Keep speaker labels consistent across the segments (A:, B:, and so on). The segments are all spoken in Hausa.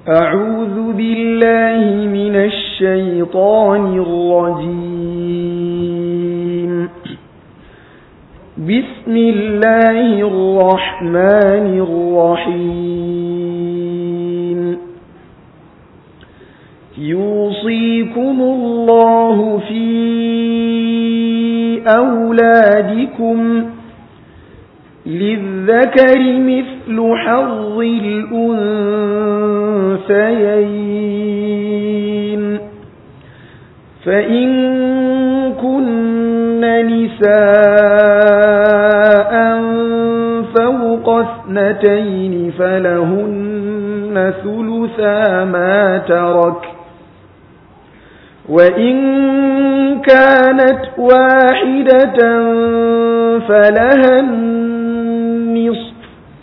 A: أعوذ بالله من الشيطان الرجيم بسم الله الرحمن الرحيم يوصيكم الله في أولادكم للذكر مثل حظ الأنثيين فإن كن نساء فوق اثنتين فلهن ثلثا ما ترك وإن كانت واحدة فلها النصف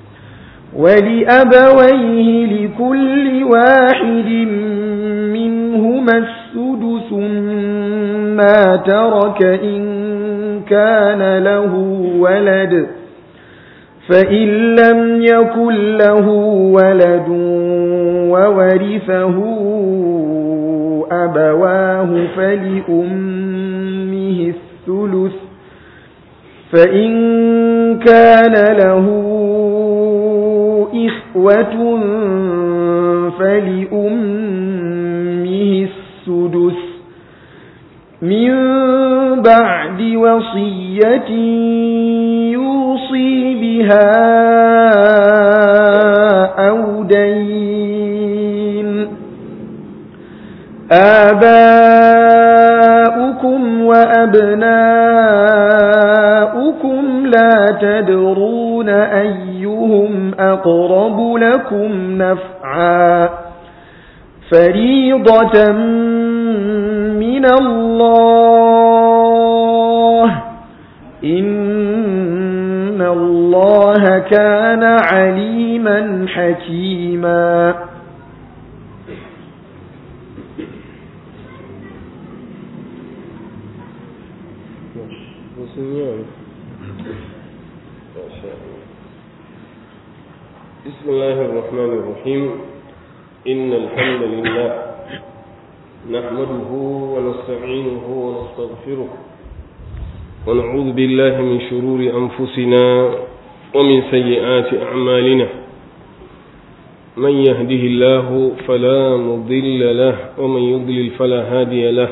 A: ولأبويه لكل واحد منهما السدس ما ترك إن كان له ولد فإن لم يكن له ولد وورثه أبواه فلأمه الثلث فإن كان له إخوة فلأمه السدس من بعد وصية يوصي بها أو دين آباؤكم وأبناؤكم لا تدرون أيهم أقرب لكم نفعا فريضة من الله إن الله كان عليما حكيما
B: بسم الله الرحمن الرحيم إن الحمد لله نحمده ونستعينه ونستغفره ونعوذ بالله من شرور أنفسنا ومن سيئات أعمالنا من يهده الله فلا مضل له ومن يضلل فلا هادي له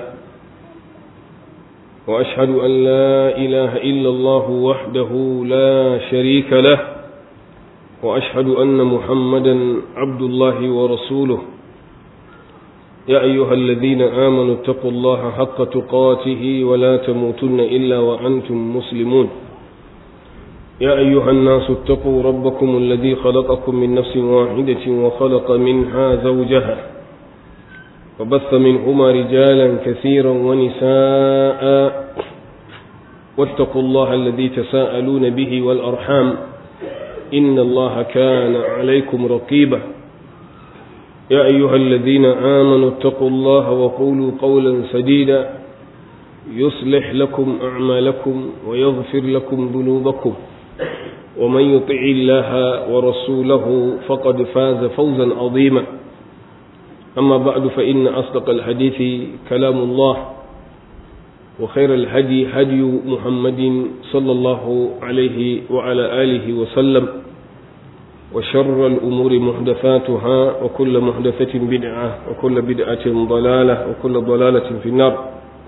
B: وأشهد أن لا إله إلا الله وحده لا شريك له وأشهد أن محمدا عبد الله ورسوله يا أيها الذين آمنوا اتقوا الله حق تقاته ولا تموتن إلا وأنتم مسلمون يا أيها الناس اتقوا ربكم الذي خلقكم من نفس واحدة وخلق منها زوجها وبث منهما رجالا كثيرا ونساء واتقوا الله الذي تساءلون به والأرحام إن الله كان عليكم رقيبا يا أيها الذين آمنوا اتقوا الله وقولوا قولا سديدا يصلح لكم أعمالكم ويغفر لكم ذنوبكم ومن يطع الله ورسوله فقد فاز فوزا عظيما أما بعد فإن أصدق الحديث كلام الله وخير الهدي هدي محمد صلى الله عليه وعلى آله وسلم وشر الأمور محدثاتها وكل محدثة بدعة وكل بدعة ضلالة وكل ضلالة في النار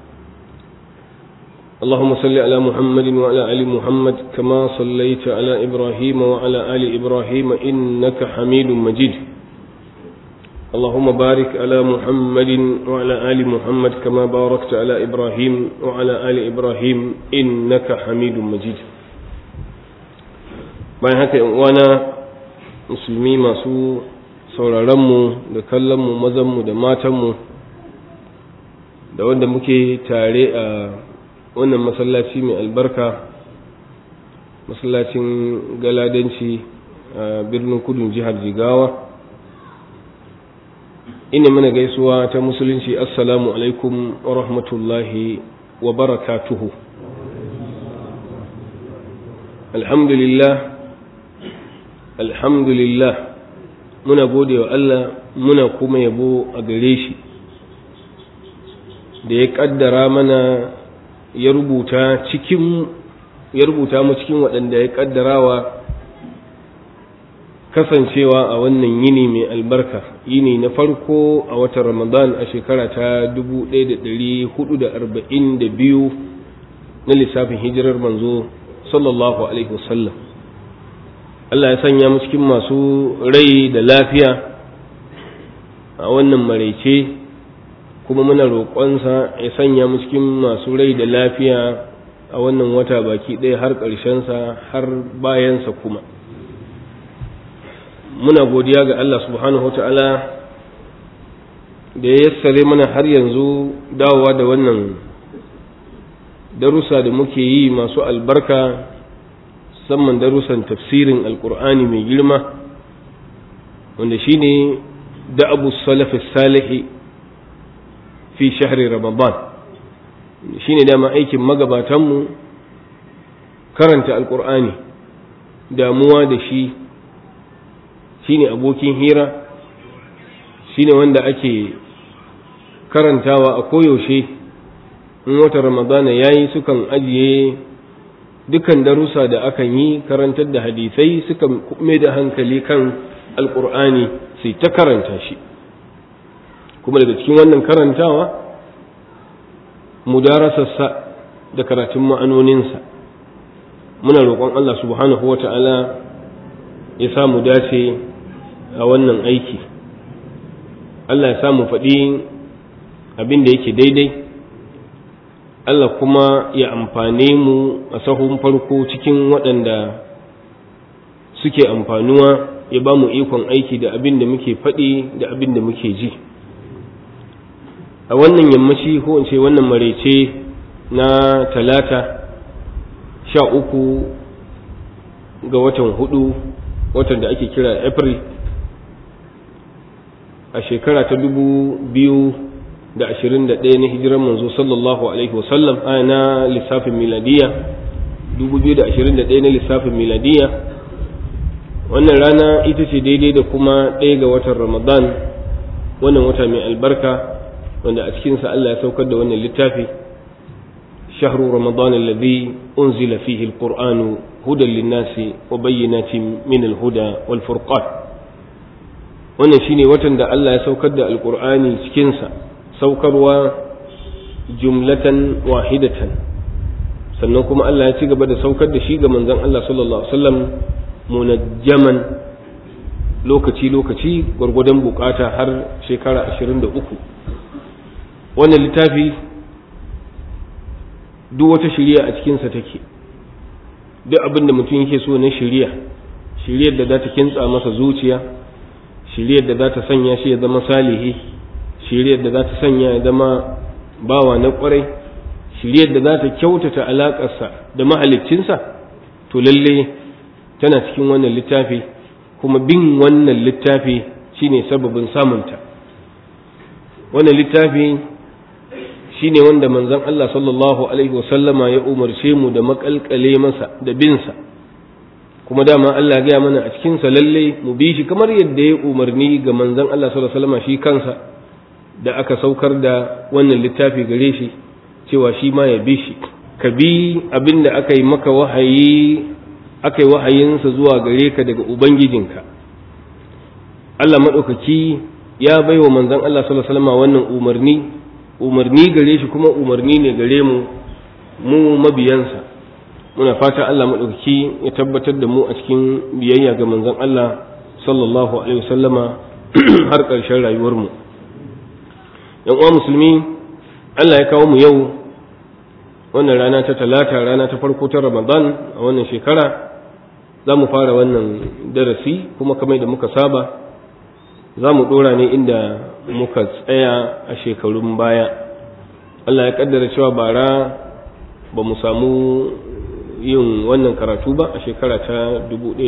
B: اللهم صل على محمد وعلى آل محمد كما صليت على إبراهيم وعلى آل إبراهيم إنك حميد مجيد اللهم بارك على محمد وعلى آل محمد كما باركت على إبراهيم وعلى آل إبراهيم إنك حميد مجيد bayan haka uwana musulmi masu sauraronmu da kallonmu mazanmu da matanmu da wanda muke tare a wannan masallaci mai albarka masallacin galadanci a birnin kudun jihar jigawa ina mana gaisuwa ta musulunci assalamu alaikum wa rahmatullahi wa barakatuhu alhamdulillah alhamdulillah muna gode wa Allah muna kuma yabo a gare shi da ya kaddara mana ya rubuta cikin ya rubuta mu cikin waɗanda ya kaddarawa kasancewa a wannan yini mai albarka yini na farko a watan ramadan a shekara ta 1442 na lissafin hijirar manzo sallallahu alaihi wasallam Allah ya sanya mu cikin masu rai da lafiya a wannan maraice kuma muna roƙonsa ya sanya mu cikin masu rai da lafiya a wannan wata baki ɗaya har ƙarshensa har bayansa kuma muna godiya ga Allah subhanahu ta'ala da ya yassare mana har yanzu dawowa da wannan darussa da muke yi masu albarka musamman darussan tafsirin alkur'ani mai girma wanda shine da abu salafi salihi fi shahri ramadan shine dama aikin magabatanmu karanta alkur'ani damuwa da shi shine abokin hira shine wanda ake karantawa a koyaushe in wata ramadana ya yi sukan ajiye dukan darussa da akan yi karantar da hadisai sukan mai da hankali kan alkur'ani sai ta karanta shi kuma daga cikin wannan karantawa mudarasarsa da karatun ma'anoninsa muna roƙon Allah subhanahu wa ta'ala ya samu dace a wannan aiki Allah ya samu faɗi abin da yake daidai Allah kuma ya amfane mu a sahun farko cikin waɗanda suke amfanuwa ya ba mu ikon aiki da abin da muke faɗi da abin da muke ji a wannan yammaci ko in ce wannan maraice na talata sha uku ga watan hudu watan da ake kira april a shekara ta dubu biyu da ashirin da ɗaya na hijiran manzo sallallahu alaihi wasallam a na lissafin miladiya dubu biyu da ashirin da ɗaya na lissafin miladiya wannan rana ita ce daidai da kuma ɗaya ga watan ramadan wannan wata mai albarka wanda a cikinsa Allah ya saukar da wannan littafi shahru ramadan alladhi unzila fihi alqur'anu hudan linnasi wa bayyinatin min alhuda wal furqan wannan shine watan da Allah ya saukar da alqur'ani cikinsa saukarwa jumlatan wahidatan sannan kuma Allah ya ci gaba da saukar da shi ga manzon Allah sallallahu alaihi wasallam munajjaman lokaci lokaci gwargwadon bukata har shekara 23 wannan littafi duk wata shiriya a cikinsa take duk abin da mutum yake so na shiriya shiriyar da za ta kintsa masa zuciya shiriyar da za ta sanya shi ya zama salihi shiriyar da za ta sanya ya zama bawa na kwarai shiriyar da za ta kyautata alaƙarsa da mahaliccinsa to lalle tana cikin wannan littafi kuma bin wannan littafi shine sababin samunta wannan littafi shine wanda manzon Allah sallallahu alaihi wasallama ya umarce mu da makalkale masa da binsa kuma dama Allah gaya mana a cikinsa lalle mu bi shi kamar yadda ya umarni ga manzon Allah sallallahu alaihi wasallama shi kansa da aka saukar da wannan littafi gare shi cewa shi ma ya bi shi ka bi abin da aka yi maka wahayi aka yi wahayinsa zuwa gare ka daga ubangijinka Allah maɗaukaki ya bai wa manzon Allah sallallahu alaihi wasallam wannan umarni umarni gare shi kuma umarni ne gare mu mu mabiyansa muna fata Allah maɗaukaki ya tabbatar da mu a cikin biyayya ga manzon Allah sallallahu alaihi wasallama har ƙarshen rayuwarmu mu yan uwa musulmi Allah ya kawo mu yau wannan rana ta talata rana ta farko ta ramadan a wannan shekara za mu fara wannan darasi kuma kamar da muka saba za mu dora ne inda muka tsaya a shekarun baya Allah ya kaddara cewa bara ba mu samu yin wannan karatu ba a shekara ta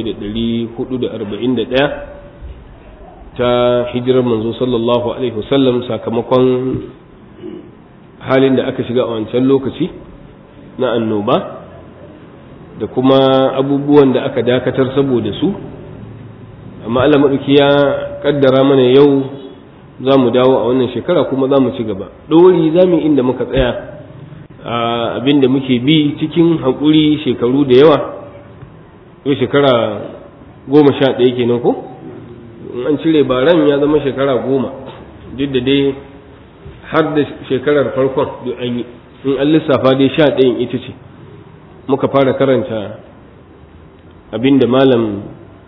B: 1441 ta hijirar manzo sallallahu alaihi wasallam sakamakon halin da aka shiga a wancan lokaci na annoba da kuma abubuwan da aka dakatar saboda su amma Allah maɗauki ya ƙaddara mana yau za mu dawo a wannan shekara kuma za mu ci gaba ɗori za mu inda muka tsaya abin da muke bi cikin haƙuri shekaru da yawa yau shekara goma sha ɗaya kenan ko in an cire baran ya zama shekara goma duk da dai har da shekarar farkon duk an yi in an lissafa dai sha ɗayan ita ce muka fara karanta abin da malam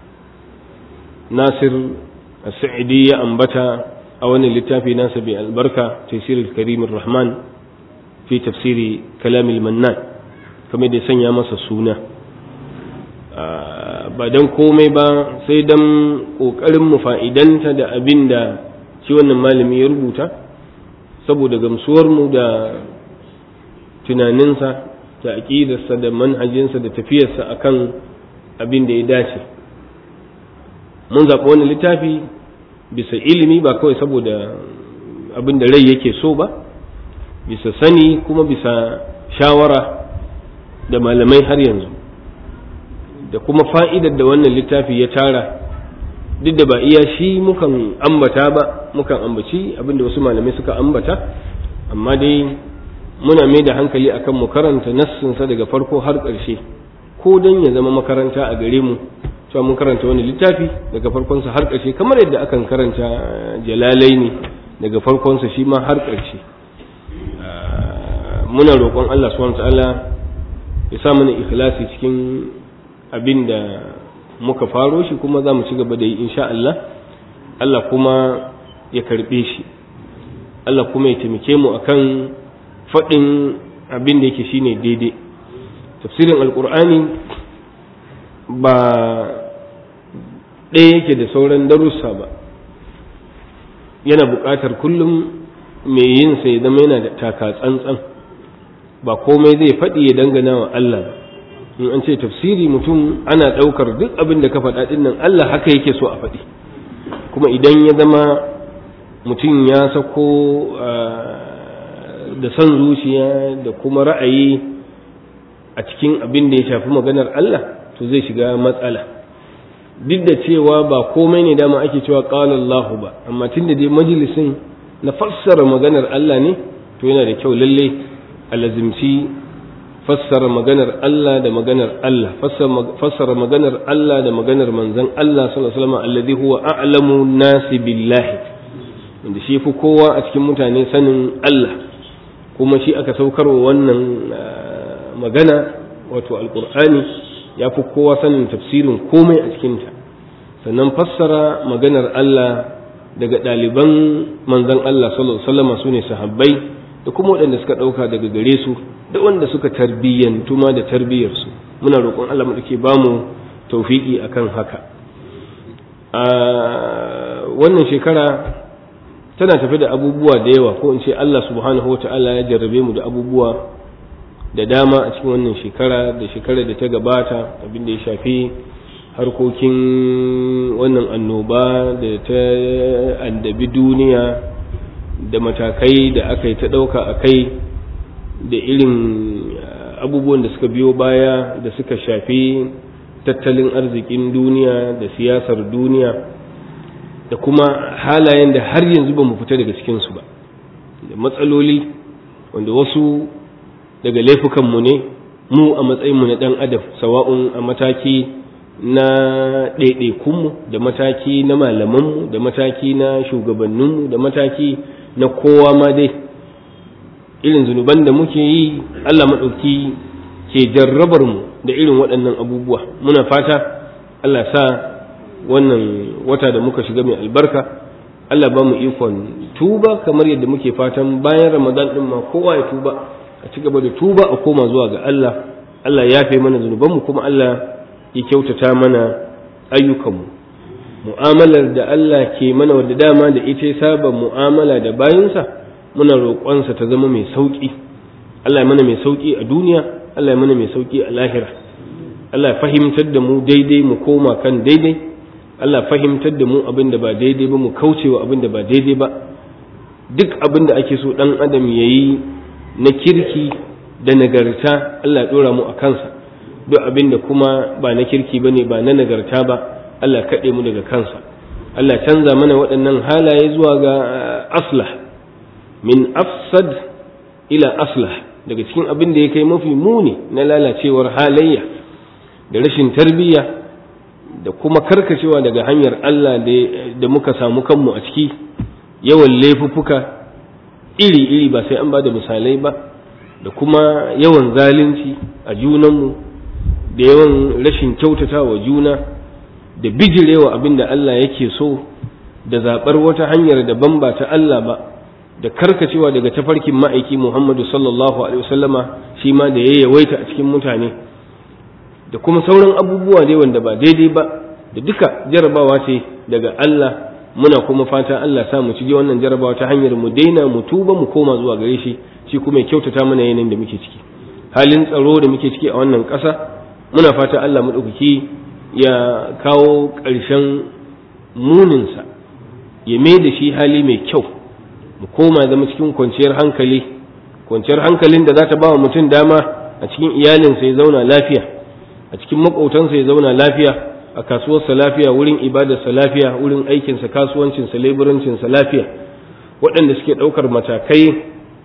B: nasir sa'idi ya ambata a wani littafi nasa bai albarka tafsirul karimin rahman fi tafsiri kalamil mannan kamar da sanya masa suna ba don komai ba sai don ƙoƙarin mu fa'idanta da abin da shi wannan malami ya rubuta saboda gamsuwarmu da tunaninsa da aƙidarsa da manhajinsa da tafiyarsa akan abin da ya dace mun zaɓi wani littafi bisa ilimi ba kawai saboda abin da rai yake so ba bisa sani kuma bisa shawara da malamai har yanzu da kuma fa'idar da wannan littafi ya tara duk da ba iya shi mukan ambata ba mukan ambaci abinda wasu malamai suka ambata amma dai muna mai da hankali akan mu karanta nassinsa daga farko har ƙarshe ko don ya zama makaranta a gare mu cewa mun karanta wani littafi daga farkonsa har ƙarshe kamar yadda akan karanta jalalai ne daga farkonsa shi ma har ƙarshe muna roƙon Allah subhanahu ta'ala ya sa mana ikhlasi cikin abin da muka faro shi kuma za mu ci gaba da yi insha Allah Allah kuma ya karɓe shi Allah kuma ya taimake mu akan faɗin abin da yake shine daidai tafsirin alƙur'ani ba ɗaya yake da sauran darussa ba yana buƙatar kullum mai yin sai zama yana da taka tsantsan ba komai zai faɗi ya dangana wa Allah ba in an ce tafsiri mutum ana ɗaukar duk abin da ka faɗa ɗin nan Allah haka yake so a faɗi kuma idan ya zama mutum ya sako da son zuciya da kuma ra'ayi a cikin abin da ya shafi maganar Allah to zai shiga matsala duk da cewa ba komai ne dama ake cewa qala Allah ba amma tunda dai majalisin na fassara maganar Allah ne to yana da kyau lalle a lazimci fassara maganar Allah da maganar Allah fassara maganar Allah da maganar manzon Allah sallallahu alaihi wasallam alladhi huwa a'lamu nasi billahi wanda shi fi kowa a cikin mutane sanin Allah kuma shi aka saukarwa wannan magana wato alqur'ani ya fi kowa sanin tafsirin komai a cikinta sannan fassara maganar Allah daga ɗaliban manzon Allah sallallahu alaihi wasallam su ne sahabbai da kuma waɗanda suka ɗauka daga gare su da wanda suka tarbiyyantu ma da tarbiyyarsu muna roƙon Allah mu dake bamu tawfiki akan haka a wannan shekara tana tafi da abubuwa da yawa ko in ce Allah subhanahu wata'ala ya jarrabe mu da abubuwa da dama a cikin wannan shekara da shekarar da ta gabata abin da ya shafi harkokin wannan annoba da ta andabi duniya da matakai da aka yi ta ɗauka a kai da irin abubuwan da suka biyo baya da suka shafi tattalin arzikin duniya da siyasar duniya da kuma halayen da har yanzu ba mu fita daga cikinsu ba da matsaloli wanda wasu daga laifukanmu ne mu a matsayinmu na ɗan adam sawa'un a mataki na ɗaiɗaikunmu da mataki na malamanmu da mataki na shugabanninmu da mataki na kowa ma dai irin zunuban da muke yi Allah maɗauki ke jarrabar mu da irin waɗannan abubuwa muna fata Allah sa wannan wata da muka shiga mai albarka Allah ba mu ikon tuba kamar yadda muke fatan bayan ramadan ɗin ma kowa ya tuba a ci gaba da tuba a koma zuwa ga Allah Allah ya fi mana zunubanmu kuma Allah ya kyautata mana ayyukanmu mu'amalar da Allah ke mana wadda dama da ita ya saba mu'amala da bayinsa muna roƙonsa ta zama mai sauƙi Allah ya mana mai sauƙi a duniya Allah ya mana mai sauƙi a lahira Allah ya fahimtar da mu daidai mu koma kan daidai Allah ya fahimtar da mu abin da ba daidai ba mu kaucewa abin da ba daidai ba duk abin da ake so ɗan adam ya yi na kirki da nagarta Allah ya ɗora mu a kansa duk abin da kuma ba na kirki ba ne ba na nagarta ba Allah kaɗe mu daga kansa Allah canza mana waɗannan halaye zuwa ga aslah min afsad ila aslah daga cikin abin da ya kai mafi muni na lalacewar halayya da rashin tarbiyya da kuma karkacewa daga hanyar Allah da muka samu kanmu a ciki yawan laifuffuka iri-iri ba sai an ba da misalai ba da kuma yawan zalunci a junanmu da yawan rashin kyautata wa juna da bijirewa abin da Allah yake so da zaɓar wata hanyar daban ba ta Allah ba da karkacewa daga tafarkin ma'aiki Muhammadu sallallahu alaihi wasallama shi ma da ya yawaita a cikin mutane da kuma sauran abubuwa dai wanda ba daidai ba da duka jarabawa ce daga Allah muna kuma fata Allah sa mu ci wannan jarabawa ta hanyar mu daina mu tuba mu koma zuwa gare shi shi kuma ya kyautata mana yanayin da muke ciki halin tsaro da muke ciki a wannan ƙasa muna fata Allah maɗaukaki ya kawo ƙarshen muninsa ya mai da shi hali mai kyau mu koma zama cikin kwanciyar hankali kwanciyar hankalin da za ta ba wa mutum dama a cikin iyalinsa ya zauna lafiya a cikin maƙotansa ya zauna lafiya a kasuwarsa lafiya wurin ibadarsa lafiya wurin aikinsa kasuwancinsa leburancinsa lafiya waɗanda suke ɗaukar matakai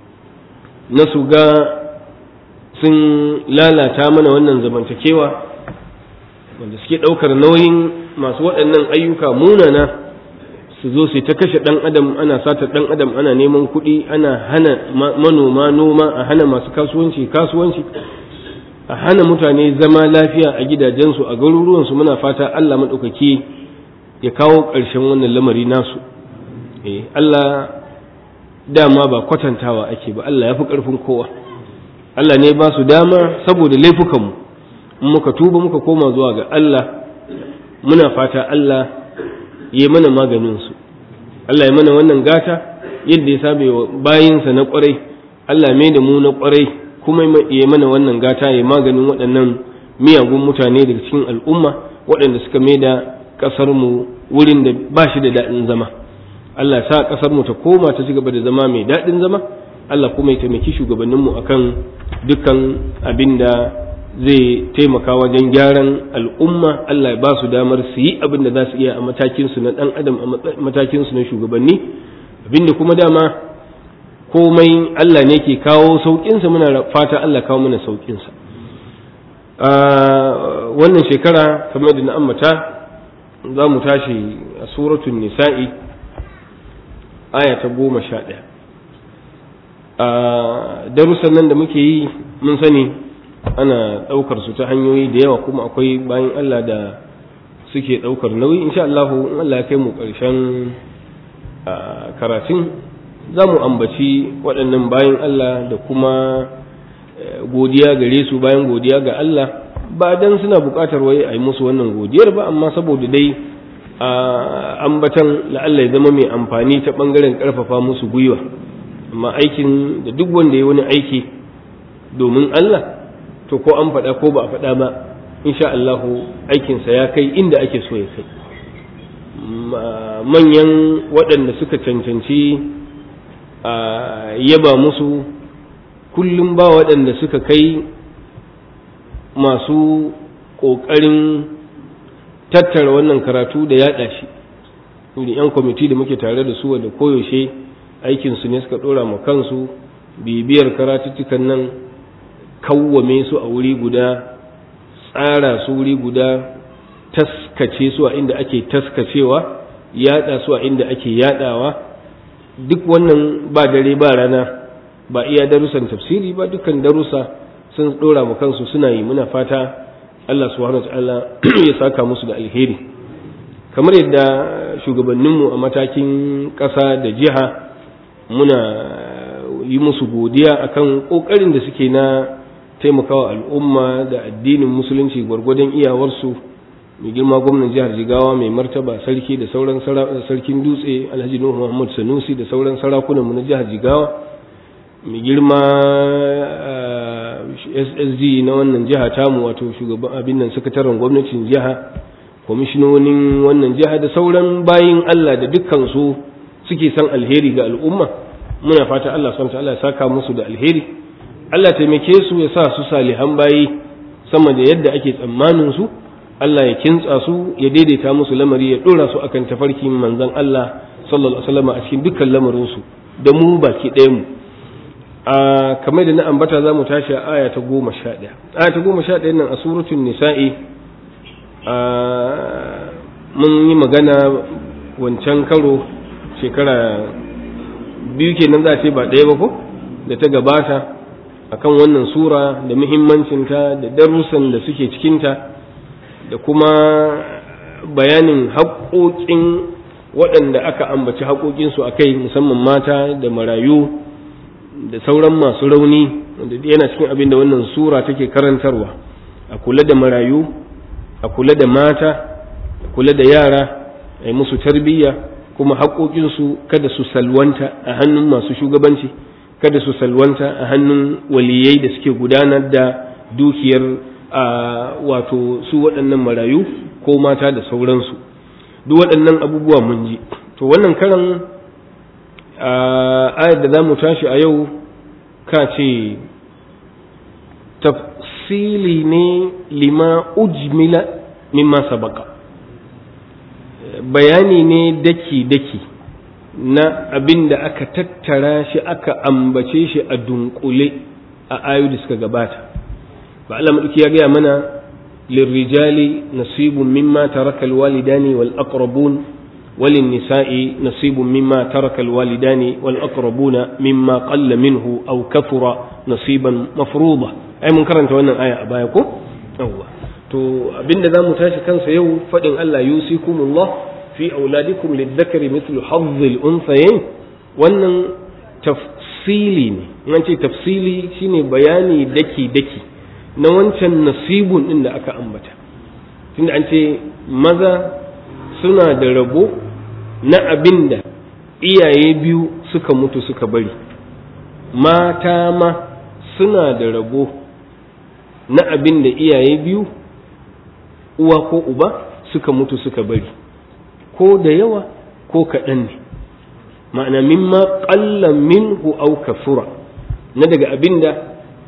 B: na su ga sun lalata mana wannan zamantakewa wanda suke ɗaukar nauyin masu waɗannan ayyuka munana su zo su ta kashe ɗan adam ana sata ɗan adam ana neman kuɗi ana hana manoma noma a hana masu kasuwanci kasuwanci a hana mutane zama lafiya a gidajensu a garuruwansu muna fata Allah maɗaukaki ya kawo ƙarshen wannan lamari nasu eh Allah dama ba kwatantawa ake ba Allah ya fi ƙarfin kowa Allah ne ba su dama saboda laifukanmu in muka tuba muka koma zuwa ga Allah muna fata Allah ya mana maganinsu Allah ya mana wannan gata yadda ya sabe wa bayinsa na ƙwarai Allah mai da mu na ƙwarai kuma ya mana wannan gata ya maganin waɗannan miyagun mutane daga cikin al'umma waɗanda suka mai da ƙasarmu wurin da ba shi da daɗin zama Allah sa ƙasarmu ta koma ta ci gaba da zama mai daɗin zama Allah kuma ya taimaki shugabanninmu akan dukkan abin da zai taimaka wajen gyaran al'umma Allah ya ba su damar su yi abin da za su iya a matakinsu na ɗan adam a matakinsu na shugabanni abin da kuma dama komai Allah ne ke kawo sauƙinsa muna fata Allah kawo mana sauƙinsa wannan shekara kamar da na ambata za mu tashi a suratun nisa'i aya ta goma sha ɗaya darussan nan da muke yi mun sani ana ɗaukar su ta hanyoyi da yawa kuma akwai bayan Allah da suke ɗaukar nauyi insha Allah in Allah ya kai mu ƙarshen karatun za mu ambaci waɗannan bayan Allah da kuma godiya gare su bayan godiya ga Allah ba dan suna buƙatar wai a yi musu wannan godiyar ba amma saboda dai a ambatan la'alla ya zama mai amfani ta ɓangaren ƙarfafa musu gwiwa amma aikin da duk wanda ya wani aiki domin Allah to ko an faɗa ko ba a faɗa ba insha Allah aikinsa ya kai inda ake so ya kai manyan waɗanda suka cancanci a yaba musu kullum ba waɗanda suka kai masu ƙoƙarin tattara wannan karatu da yaɗa shi irin 'yan kwamiti da muke tare da su da koyaushe aikinsu ne suka ɗora ma kansu bibiyar karatuttukan nan kawwame su a wuri guda tsara su wuri guda taskace su a inda ake taskacewa yada su a inda ake yadawa duk wannan ba dare ba rana ba iya darussan tafsiri ba dukkan darussa sun dora mu kansu suna yi muna fata Allah subhanahu wataala ya saka musu da alheri kamar yadda shugabanninmu a matakin ƙasa da jiha muna yi musu godiya akan ƙoƙarin da suke na taimakawa al'umma da addinin musulunci gwargwadon iyawarsu mai girma gwamnan jihar jigawa mai martaba sarki da sauran sarkin dutse alhaji nuhu muhammad sanusi da sauran sarakunanmu na jihar jigawa mai girma ssg na wannan jiha tamu wato shugaban abin nan sakataren gwamnatin jiha kwamishinonin wannan jiha da sauran bayin allah da dukkan su suke son alheri ga al'umma muna fata allah subhanahu ya saka musu da alheri Allah taimake su ya sa su salihan bayi sama da yadda ake tsammanin su Allah ya kintsa su ya daidaita musu lamari ya dora su akan tafarkin manzon Allah sallallahu alaihi wasallam a cikin dukkan lamarin su da mu baki ɗayan mu a kamar da na ambata za mu tashi a aya ta goma sha ɗaya aya ta goma sha ɗaya nan a suratun nisa'i mun yi magana wancan karo shekara biyu kenan za a ce ba ɗaya ba ko da ta gabata akan wannan sura da muhimmancinta da darussan da suke cikinta da kuma bayanin haƙoƙin waɗanda aka ambaci haƙoƙinsu a kai musamman mata da marayu da sauran masu rauni wanda yana cikin abin da wannan sura take karantarwa a kula da marayu a kula da mata a kula da yara a yi musu tarbiyya kuma haƙoƙinsu kada su salwanta a hannun masu shugabanci kada su salwanta a hannun waliyai da suke gudanar da dukiyar a wato su waɗannan marayu ko mata da sauransu duk waɗannan abubuwa mun ji to wannan karan ayar da za mu tashi a yau ka ce tafsili ne lima ujmila mimma sabaka bayani ne daki-daki na abin da aka tattara shi aka ambace shi a dunkule a ayu da suka gabata ba Allah maɗauki ya gaya mana lirrijali nasibun mimma taraka alwalidani wal aqrabun وللنساء نصيب مما ترك الوالدان والأقربون مما قل منه أو كثر نصيبا مفروضا أي من كرنت وانا آية أبايكم أوه to abinda za mu tashi kansa yau faɗin Allah yusikumullah fi auladikum lidhakari mithlu hazzil unthayayn wannan tafsili ne an ce tafsili shine bayani daki daki na wancan nasibun din da aka ambata tunda an ce maza suna da rabo na abin da iyaye biyu suka mutu suka bari mata ma suna da rabo na abin da iyaye biyu uwa ko uba suka mutu suka bari ko da yawa ko kaɗan ne ma'ana mimma ƙalla minhu au kafura na daga abin da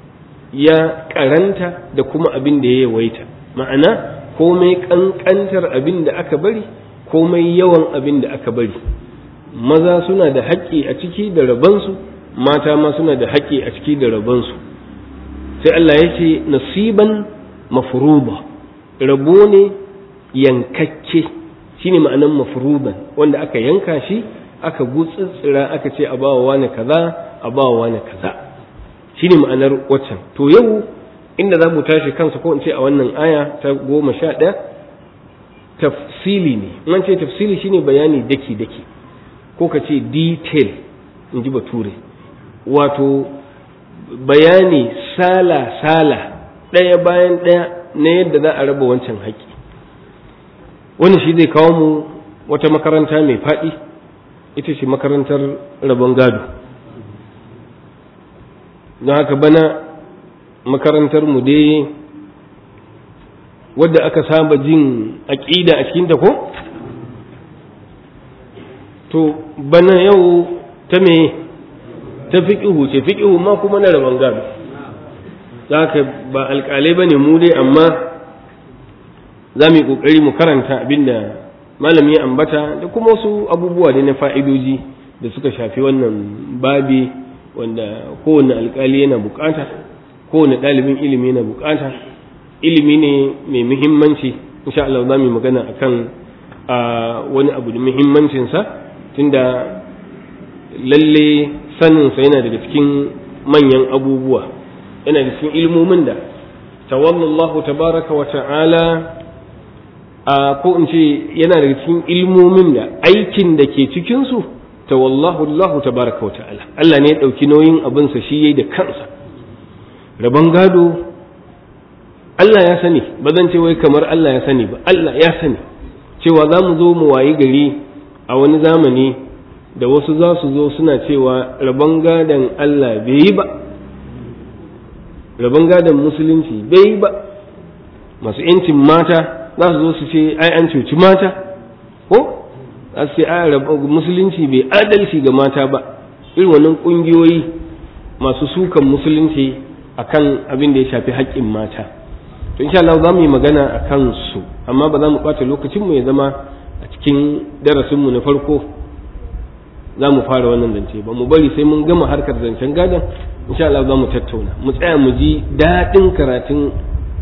B: ya karanta da kuma abin da ya yawaita ma'ana komai ƙanƙantar abin da aka bari komai yawan abin da aka bari maza suna da haƙƙi a ciki da rabansu mata ma suna da haƙƙi a ciki da rabansu sai Allah ya ce nasiban mafruba rabo ne yankakke shine ma'anan mafruban wanda aka yanka shi aka gutsitsira aka ce a bawa wani kaza a bawa wani kaza shine ma'anar waccan to yau inda za mu tashi kansa ko in ce a wannan aya ta goma sha ɗaya tafsili ne in ce tafsili shine bayani daki daki ko ka ce detail in ji bature wato bayani sala sala ɗaya bayan ɗaya na yadda za a raba wancan haƙƙi wani shi zai kawo mu wata makaranta mai faɗi ita ce makarantar rabon gado don haka bana makarantar mu dai wadda aka saba jin aƙida a cikinta ko to bana yau ta me ta fiƙihu ce fiƙihu ma kuma na rabon gado za ka ba alƙalai ba ne mu dai amma za mu yi ƙoƙari mu karanta abinda malami ya ambata da kuma wasu abubuwa ne na fa'idoji da suka shafi wannan babi wanda kowane alƙali yana bukata kowane ɗalibin ilimi yana bukata ilimi ne mai muhimmanci insha Allah za mu yi magana akan wani abu da muhimmancinsa tunda lalle saninsa yana daga cikin manyan abubuwa yana da cikin ilmomin da tawallallahu tabaraka wa ta'ala a ko in ce yana daga cikin ilmomin da aikin da ke cikinsu tawallahu Allah tabaraka wa ta'ala Allah ne ya ɗauki nauyin abinsa shi yayi da kansa rabon gado Allah ya sani ba zan ce wai kamar Allah ya sani ba Allah ya sani cewa za mu zo mu wayi gari a wani zamani da wasu za su zo suna cewa rabon gadon Allah bai yi ba rabon gadon musulunci bai yi ba masu yancin mata za su zo su ce ai an cuci mata ko za su ce ai musulunci bai adalci ga mata ba irin wannan ƙungiyoyi masu sukan musulunci akan abin da ya shafi haƙƙin mata to insha Allah za mu yi magana a kansu amma ba za mu ɓata lokacinmu ya zama a cikin darasinmu na farko za mu fara wannan zance ba mu bari sai mun gama harkar zancen gadon insha Allah za mu tattauna mu tsaya mu ji daɗin karatun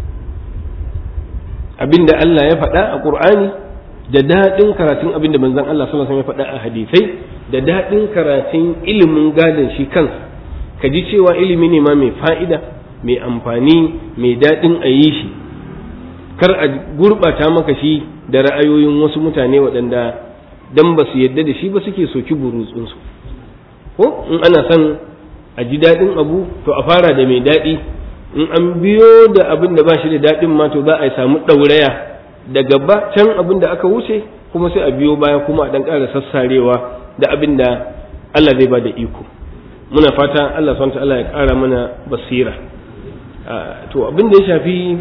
B: abinda Allah ya faɗa a Qur'ani da daɗin karatun abinda manzon Allah sallallahu alaihi wasallam ya faɗa a hadisai da daɗin karatun ilimin gadon shi kansa ka ji cewa ilimi ne ma mai fa'ida mai amfani mai daɗin a yi shi kar a gurɓata maka shi da ra'ayoyin wasu mutane waɗanda dan ba su yadda da shi ba suke soki burutsunsu ko in ana son a ji daɗin abu to a fara da mai daɗi in an biyo da abin da ba shi da daɗin ma to za a samu ɗauraya daga ba can abin da aka wuce kuma sai a biyo baya kuma a ɗan ƙara sassarewa da abin da Allah zai ba da iko muna fata Allah subhanahu Allah ya ƙara mana basira to abin da ya shafi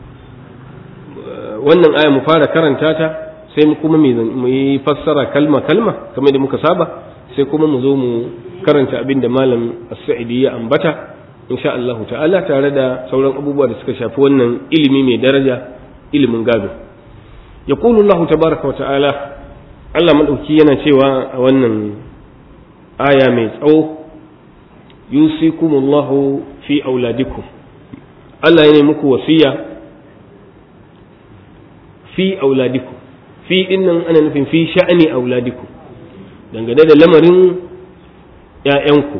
B: wannan aya mu fara karanta ta sai kuma mu yi fassara kalma kalma kamar da muka saba sai kuma mu zo mu karanta abin da malam as-sa'idi ya ambata insha Allah ta'ala tare da sauran abubuwa da suka shafi wannan ilimi mai daraja ilimin gado yaqulu Allah tabaraka wa ta'ala Allah madauki yana cewa a wannan aya mai tsawo yusikumullahu fi auladikum Allah ya muku wasiya fi auladikum fi dinnan ana nufin fi sha'ani auladikum dangane da lamarin ‘ya'yanku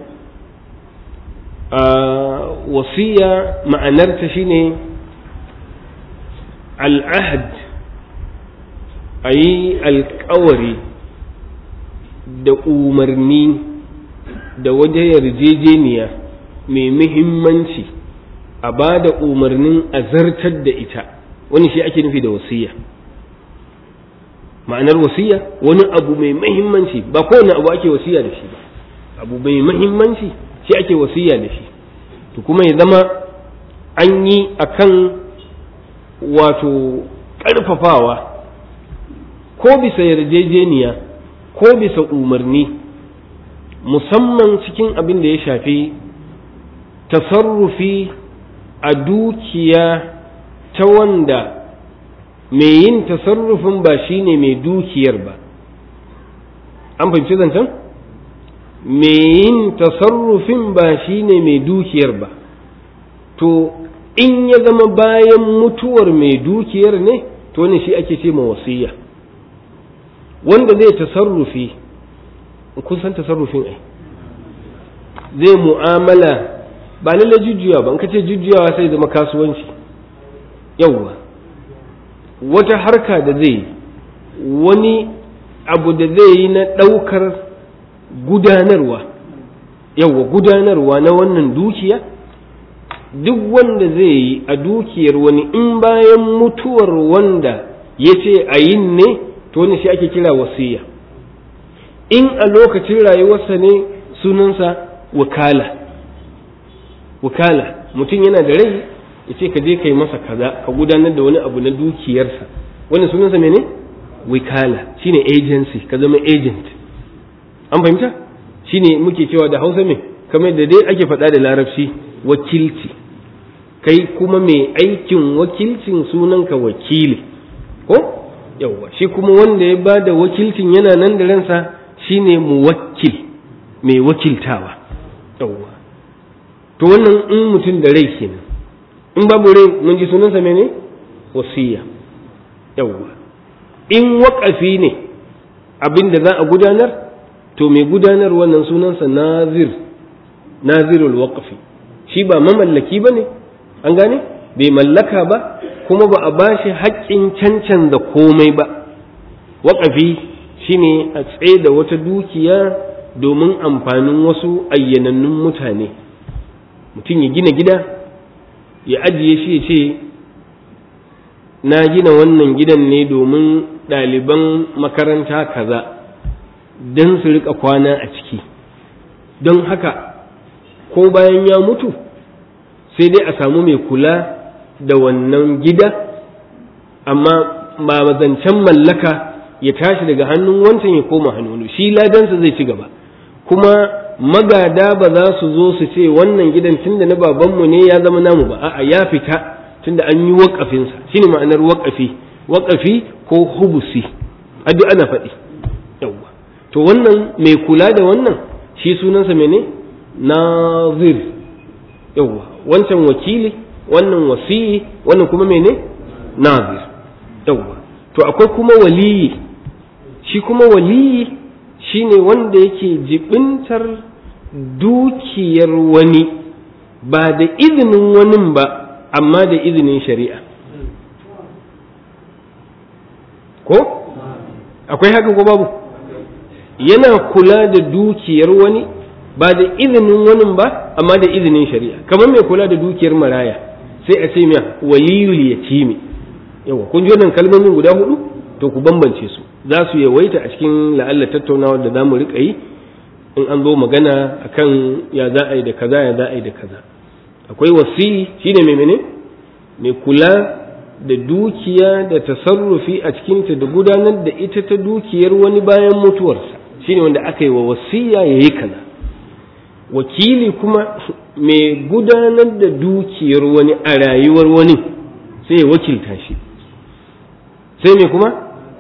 B: wasiya ma'anarta shine al'ahad a yi alkawari da umarni da waje yarjejeniya mai muhimmanci a ba da umarnin a zartar da ita wani shi ake nufi da wasiya ma'anar wasiya wani abu mai mahimmanci ba kowane abu ake wasiya da shi ba abu mai mahimmanci shi ake wasiya da shi to kuma ya zama an yi akan wato ƙarfafawa ko bisa yarjejeniya ko bisa umarni musamman cikin abin da ya shafi tasarrufi a dukiya ta wanda mai yin tasarrufin ba shi ne mai dukiyar ba an fahimci zancen mai yin tasarrufin ba shi ne mai dukiyar ba to in ya zama bayan mutuwar mai dukiyar ne to ne shi ake ce ma wasiya wanda zai tasarrufi kun san tasarrufin ai zai mu'amala ba lalle jujjuya ba in ka ce jujjuyawa sai zama kasuwanci yauwa wata harka da zai wani abu da zai yi na ɗaukar gudanarwa yauwa gudanarwa na wannan dukiya duk wanda zai yi a dukiyar wani in bayan mutuwar wanda ya ce a yin ne to wani shi ake kira wasiya in a lokacin rayuwarsa ne sunansa wakala wakala mutum yana da rai ya ce ka je ka yi masa kaza ka gudanar da wani abu na dukiyarsa wani sunansa mene wikala shine agency ka zama agent an fahimta shine muke cewa da hausa me kamar da dai ake faɗa da larabci wakilci kai kuma mai aikin wakilcin sunanka wakili ko yawwa shi kuma wanda ya ba da wakilcin yana nan da ransa shine muwakkil mai wakiltawa yawwa to wannan in mutum da rai kenan in babu rai mun ji sunansa mene wasiya yawwa in waƙafi ne abin da za a gudanar to mai gudanar wannan sunansa nazir nazirul waqfi shi ba mamallaki ba ne an gane bai mallaka ba kuma ba a ba shi haƙƙin cancanza komai ba waƙafi shine a tsaye da wata dukiya domin amfanin wasu ayyanannun mutane mutum ya gina gida ya ajiye shi ya ce na gina wannan gidan ne domin ɗaliban makaranta kaza don su rika kwana a ciki don haka ko bayan ya mutu sai dai a samu mai kula da wannan gida amma ba zancen mallaka ya tashi daga hannun wancan ya koma hannu shi ladansa zai ci gaba kuma magada ba za su zo su ce wannan gidan tun da na babanmu ne ya zama namu ba a'a ya fita tunda an yi waƙafinsa shine ma'anar waƙafi waƙafi ko hubusi duk ana faɗi yawwa to wannan mai kula da wannan shi sunansa mene nazir yawwa wancan wakili wannan wasiyi wannan kuma mene nazir yawwa to akwai kuma waliyi shi kuma waliyi shine wanda yake jibintar dukiyar wani ba da izinin wani ba amma da izinin shari'a ko akwai haka ko babu yana kula da dukiyar wani ba da izinin wani ba amma da izinin shari'a kamar mai kula da dukiyar maraya sai a ce miya waliyul yatimi yawa kun ji wannan kalmomin guda hudu to ku bambance su za su yawaita a cikin la'alla tattaunawa da zamu rika yi in an zo magana akan ya za a yi da kaza ya za a yi da kaza akwai wasi shine mai mene mai kula da dukiya da tasarrufi a cikinta da gudanar da ita ta dukiyar wani bayan mutuwarsa shine wanda aka yi wa wasiya ya yi kaza wakili kuma mai gudanar da dukiyar wani a rayuwar wani sai ya wakilta shi sai mai kuma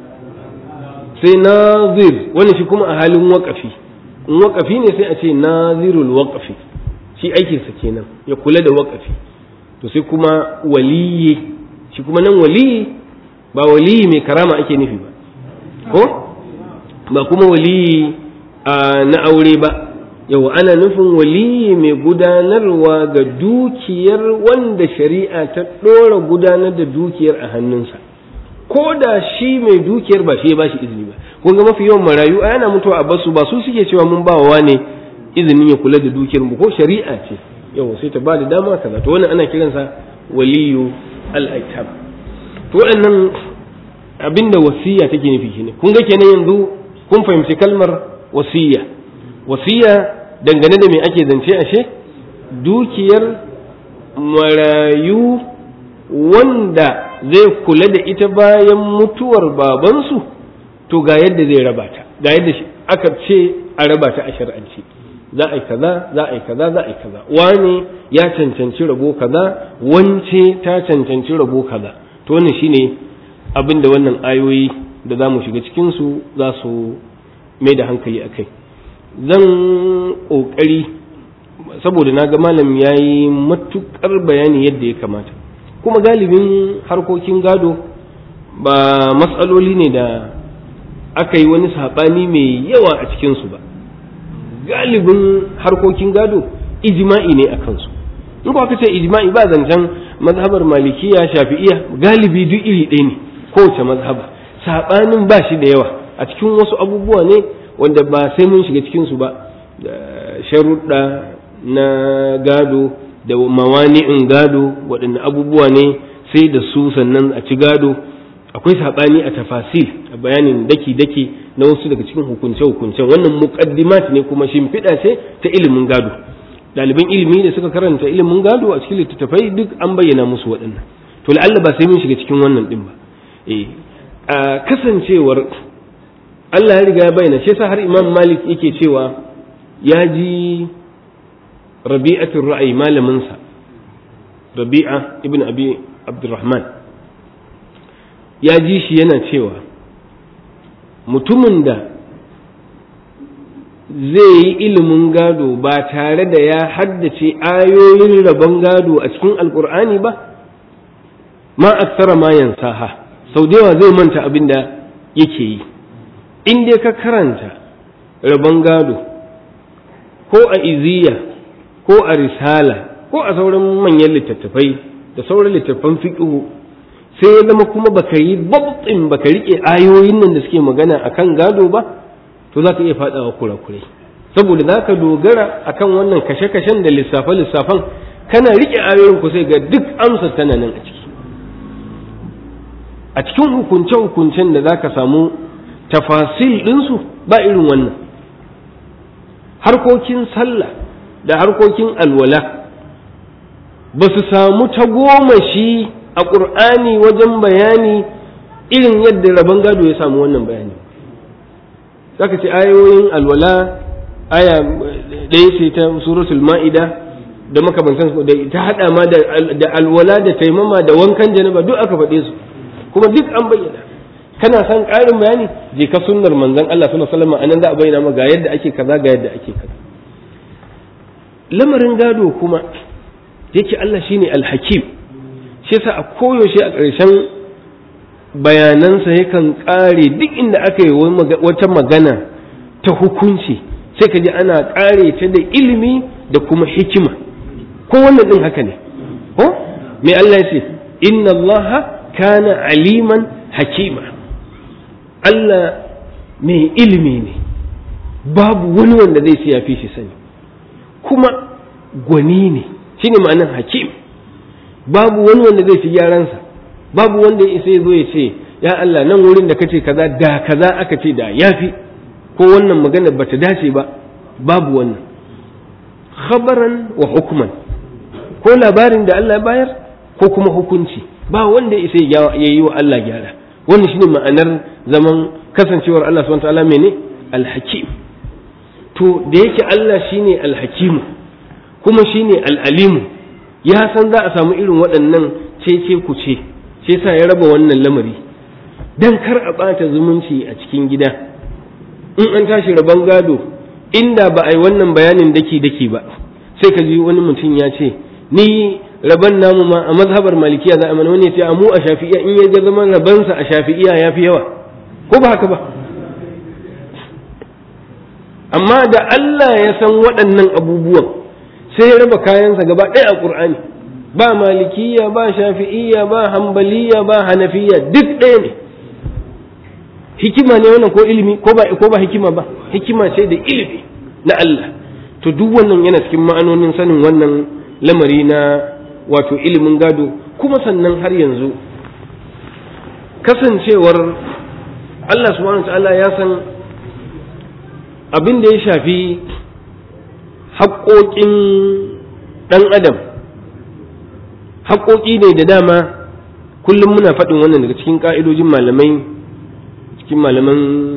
B: sai nazir wani shi kuma a halin waƙafi in waƙafi ne sai a ce nazirul waƙafi shi aikinsa kenan ya kula da waƙafi to sai kuma waliyi shi kuma nan waliyi ba waliyi mai karama ake nufi ba ko ba kuma waliyi na aure ba yau ana nufin waliyi mai gudanarwa ga dukiyar wanda shari'a ta ɗora gudanar da dukiyar a hannunsa ko da shi mai dukiyar ba shi ya ba shi izini ba kun ga mafi yawan marayu a yana mutuwa a basu ba su suke cewa mun ba wa ne izinin ya kula da dukiyar mu ko shari'a ce yau sai ta ba da dama kaza to wannan ana kiransa waliyu al-aitam to waɗannan abinda wasiya take nufi shine kun ga kenan yanzu kun fahimci kalmar wasiya wasiya dangane da me ake zance ashe dukiyar marayu wanda zai kula da ita bayan mutuwar babansu to ga yadda zai raba ta ga yadda aka ce a raba ta a shar'anci za a yi kaza za a yi kaza za a yi kaza wane ya cancanci rabo kaza wance ta cancanci rabo kaza to wannan shine abin da wannan ayoyi da za mu shiga cikinsu za su mai da hankali a kai zan ƙoƙari saboda na ga malam ya yi matuƙar bayani yadda ya kamata kuma galibin harkokin gado ba matsaloli ne da aka yi wani saɓani mai yawa a cikinsu ba galibin harkokin gado ijma'i ne a kansu in aka ce ijma'i ba zancen mazhabar malikiya shafi'iya galibi duk iri ɗaya ne kowace mazhaba saɓanin ba shi da yawa a cikin wasu abubuwa ne wanda ba sai mun shiga cikinsu ba sharuɗa na gado da mawani'in gado waɗanne abubuwa ne sai da su sannan a ci gado akwai saɓani a tafasil a bayanin daki-daki na wasu daga cikin hukunce-hukuncen wannan muƙaddimat ne kuma shimfiɗa ce ta ilimin gado ɗaliban ilimi da suka karanta ilimin gado a cikin littattafai duk an bayyana musu waɗannan to la'alla ba sai mun shiga cikin wannan ɗin ba eh a kasancewar Allah ya riga ya bayyana shi yasa har Imam Malik yake cewa ya ji Rabi'atul Ra'ayi malamin sa Rabi'a ibn Abi Abdurrahman ya ji shi yana cewa mutumin da zai yi ilimin gado ba tare da ya haddace ayoyin rabon gado a cikin alkur'ani ba ma aksara ma yansaha sau da yawa zai manta abin da yake yi in dai ka karanta rabon gado ko a iziya ko a risala ko a sauran manyan littattafai da sauran littattafan fiƙihu sai ya zama kuma baka yi babtsin baka rike ayoyin nan da suke magana akan gado ba to za ka iya faɗawa kurakurai saboda za ka dogara akan wannan kashe-kashen da lissafe-lissafen kana rike ayoyin ku sai ga duk amsa tana nan a ciki a cikin hukunce-hukuncen da za ka samu tafasil ɗinsu ba irin wannan harkokin sallah da harkokin alwala ba su samu tagomashi a ƙur'ani wajen bayani irin yadda rabon gado ya samu wannan bayani zaka ce ayoyin alwala aya ɗaya ce ta suratul ma'ida da makamantan su da ta hada ma da alwala da taimama da wankan janaba duk aka faɗe su kuma duk an bayyana kana son ƙarin bayani je ka sunnar manzon Allah sallallahu alaihi wasallam anan za a bayyana maka ga yadda ake kaza ga yadda ake kaza lamarin gado kuma yake Allah shine alhakim shi yasa a koyaushe a ƙarshen bayanansa yakan ƙare duk inda aka yi wata magana ta hukunci sai ka ji ana ƙare ta da ilimi da kuma hikima ko wannan ɗin haka ne ko me Allah ya ce inna Allah kana aliman hakima Allah mai ilimi ne babu wani wanda zai ce ya fi shi sani kuma gwani ne shine ma'anar hakim babu wani wanda zai fi gyaransa babu wanda ya isa ya zo ya ce ya Allah nan wurin da kace kaza da kaza aka ce da yafi ko wannan magana bata dace ba babu wannan khabaran wa hukman ko labarin da Allah ya bayar ko kuma hukunci ba wanda ya isa ya yi wa Allah gyara wannan shine ma'anar zaman kasancewar Allah subhanahu wa ta'ala mene al-hakim to da yake Allah shine al-hakim kuma shine al-alimu ya san za a samu irin waɗannan cece ku ce sai sa ya raba wannan lamari dan kar a ɓata zumunci a cikin gida in an tashi rabon gado inda ba a yi wannan bayanin daki daki ba sai ka ji wani mutum ya ce ni rabon namu ma a mazhabar malikiya za a mana wani ya ce a mu a shafi'iya in ya ga zaman rabansa a shafi'iya ya fi yawa ko ba haka ba amma da Allah ya san waɗannan abubuwan sai ya raba kayansa gaba ɗaya a ƙur'ani ba malikiya ba shafi'iyya ba hambaliya ba hanafiya duk ɗaya ne hikima ne wannan ko ilimi ko ba ko ba hikima ba hikima ce da ilimi na Allah to duk wannan yana cikin ma'anonin sanin wannan lamari na wato ilimin gado kuma sannan har yanzu kasancewar Allah subhanahu ta'ala ya san abin da ya shafi haƙoƙin ɗan adam haƙoƙi ne da dama kullum muna faɗin wannan daga cikin ƙa'idojin malamai cikin malaman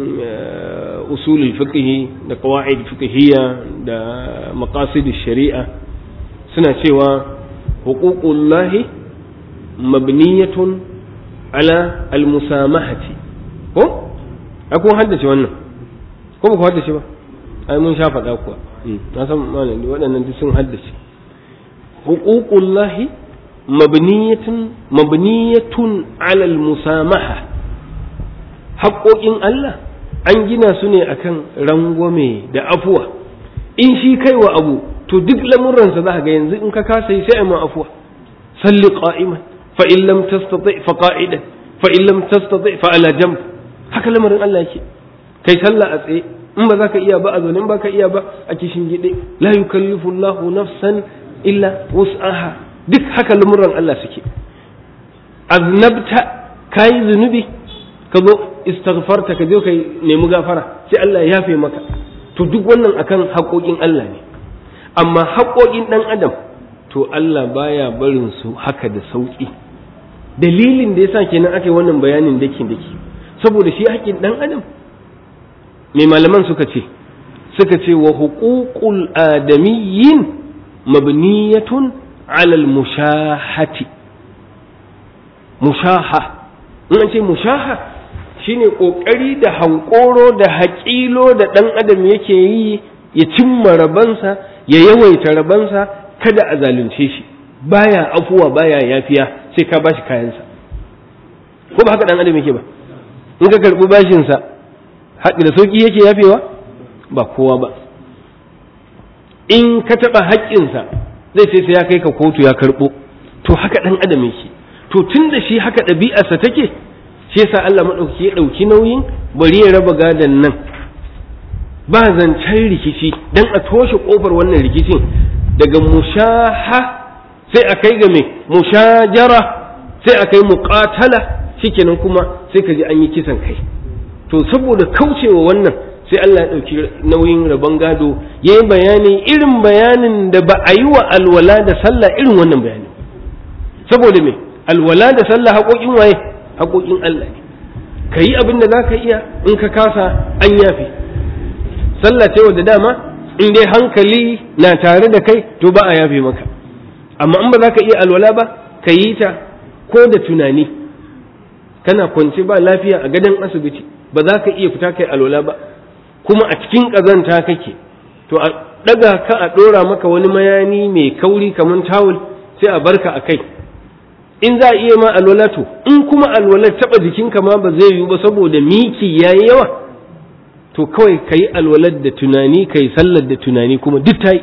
B: usulul fiqhi da qawaid fiqhiyya da maqasid shari'a suna cewa huququllahi mabniyatun ala almusamahati ko akwai haddace wannan ko ba ku haddace ba ai mun sha faɗa kuwa na san malami waɗannan duk sun haddace huququllahi mabniyatun mabniyatun ala almusamaha haƙoƙin Allah an gina su ne akan rangwame da afuwa in shi kai wa abu to duk lamuransa za ga yanzu in ka kasa yi sai a ma afuwa salli qa'iman fa in lam tastati fa qa'idan fa in lam tastati fa ala jamb haka lamarin Allah yake kai sallah a tsaye in ba za ka iya ba a zaune in ba ka iya ba a kishin gide la yukallifu Allahu nafsan illa wus'aha duk haka lamuran Allah suke aznabta kai zunubi ka zo istighfarta ka je ka nemi gafara sai Allah ya yafe maka to duk wannan akan haƙoƙin Allah ne amma haƙoƙin ɗan adam to Allah baya barin su haka da sauƙi dalilin da yasa kenan aka yi wannan bayanin daki daki saboda shi haƙƙin ɗan adam mai malaman suka ce suka ce wa huququl adamiyyin mabniyatun ala mushahati mushaha in an ce mushaha shine ƙoƙari da hankoro da haƙilo da ɗan adam yake yi ya cimma rabansa ya yawaita rabansa kada a zalunce shi baya afuwa baya yafiya sai ka bashi kayansa ko ba haka ɗan adam yake ba in ka karɓi bashinsa haɗi da sauƙi yake yafewa ba kowa ba in ka taɓa haƙƙinsa zai sai sai ya kai ka kotu ya karɓo to haka ɗan adam yake to tun da shi haka ɗabi'arsa take shi yasa Allah maɗauki ya ɗauki nauyin bari ya raba gadon nan ba zancen rikici dan a toshe ƙofar wannan rikicin daga mushaha sai a kai ga me mushajara sai a kai muqatala shikenan kuma sai ka ji an yi kisan kai to saboda kaucewa wannan sai Allah ya ɗauki nauyin rabon gado ya yi bayani irin bayanin da ba a yi wa alwala da sallah irin wannan bayani saboda me alwala da sallah haƙoƙin waye haƙoƙin Allah ne ka yi abin da za ka iya in ka kasa an yafe sallah ce wadda dama in dai hankali na tare da kai to ba a yafe maka amma in ba za ka iya alwala ba ka yi ta ko da tunani kana kwance ba lafiya a gadon asibiti ba za ka iya fita kai alwala ba kuma a cikin ƙazanta kake to a ɗaga ka a ɗora maka wani mayani mai kauri kamar tawul sai a barka a kai in za a iya ma alwala to in kuma alwalar taɓa jikinka ma ba zai yiwu ba saboda miki ya yi yawa to kawai ka yi alwalar da tunani ka yi sallar da tunani kuma duk ta yi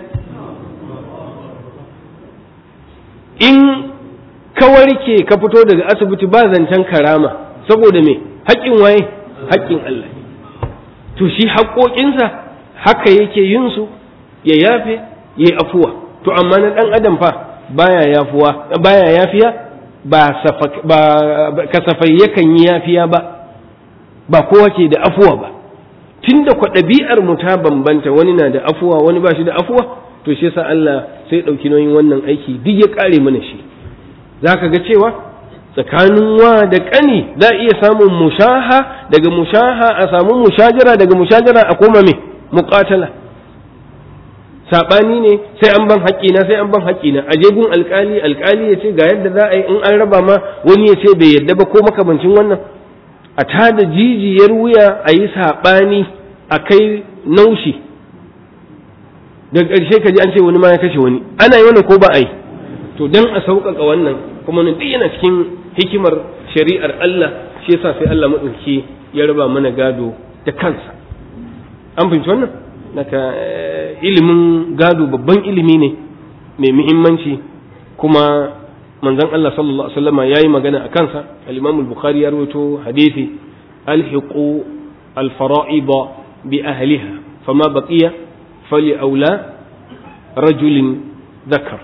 B: in ka warke ka fito daga asibiti ba zancen karama saboda me haƙƙin waye haƙƙin Allah to shi haƙoƙinsa haka yake yin su ya yafe ya yi afuwa to amma na ɗan adam fa baya yafuwa baya yafiya ba kasafai yakan yi yafiya ba ba kowa ke da afuwa ba tunda kwa ɗabi'ar mu ta bambanta wani na da afuwa wani ba shi da afuwa to shi yasa Allah sai ɗauki nauyin wannan aiki duk ya ƙare mana shi za ka ga cewa tsakanin wa da ƙani za a iya samun mushaha daga mushaha a samu mushajara daga mushajara a koma me muƙatala saɓani ne sai an ban haƙƙina sai an ban haƙƙina a gun alƙali alƙali ya ce ga yadda za a yi in an raba ma wani ya ce bai yadda ba ko makamancin wannan a tada jijiyar wuya a yi saɓani a kai naushi daga ƙarshe ka ji an ce wani ma ya kashe wani ana yi wannan ko ba a yi to dan a sauƙaƙa wannan kuma nan duk yana cikin hikimar shari'ar Allah shi yasa sai Allah maɗauki ya raba mana gado da kansa an fahimci wannan naka ilimin gado babban ilimi ne mai muhimmanci kuma manzon Allah sallallahu alaihi wasallam yayi magana a kansa al-Imam al-Bukhari ya rawaito hadisi alhiqu al-fara'id bi ahliha fama baqiya fali aula rajulin dhakar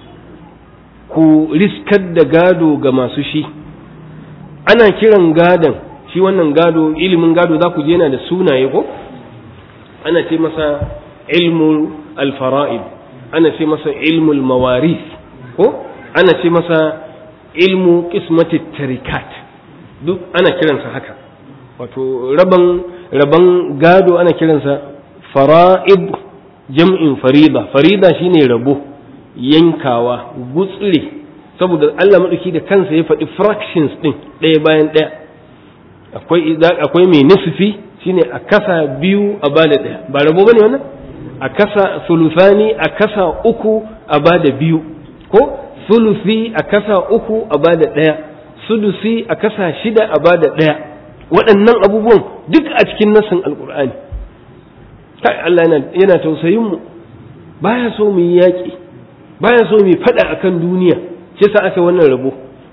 B: ku riskar da gado ga masu shi ana kiran gadon shi wannan gado ilimin gado za ku je yana da sunaye ko ana ce masa ilmul alfara'id ana ce masa ilmul mawaris ko ana ce masa ilmu qismati tarikat duk ana kiransa haka wato raban raban gado ana kiransa fara'id jam'in farida farida shine rabo yankawa gutsire saboda Allah maɗauki da kansa ya faɗi fractions ɗin ɗaya bayan ɗaya akwai mai nisfi shine a kasa biyu a bada ɗaya ba rabo bane wannan a kasa sulufani a kasa uku a bada biyu ko sulusi a kasa uku a bada ɗaya sudusi a kasa shida a bada ɗaya waɗannan abubuwan duk a cikin nassin alkur'ani kai Allah yana tausayin mu baya so mu yi yaƙi baya so mu faɗa akan duniya shi sa aka wannan rabo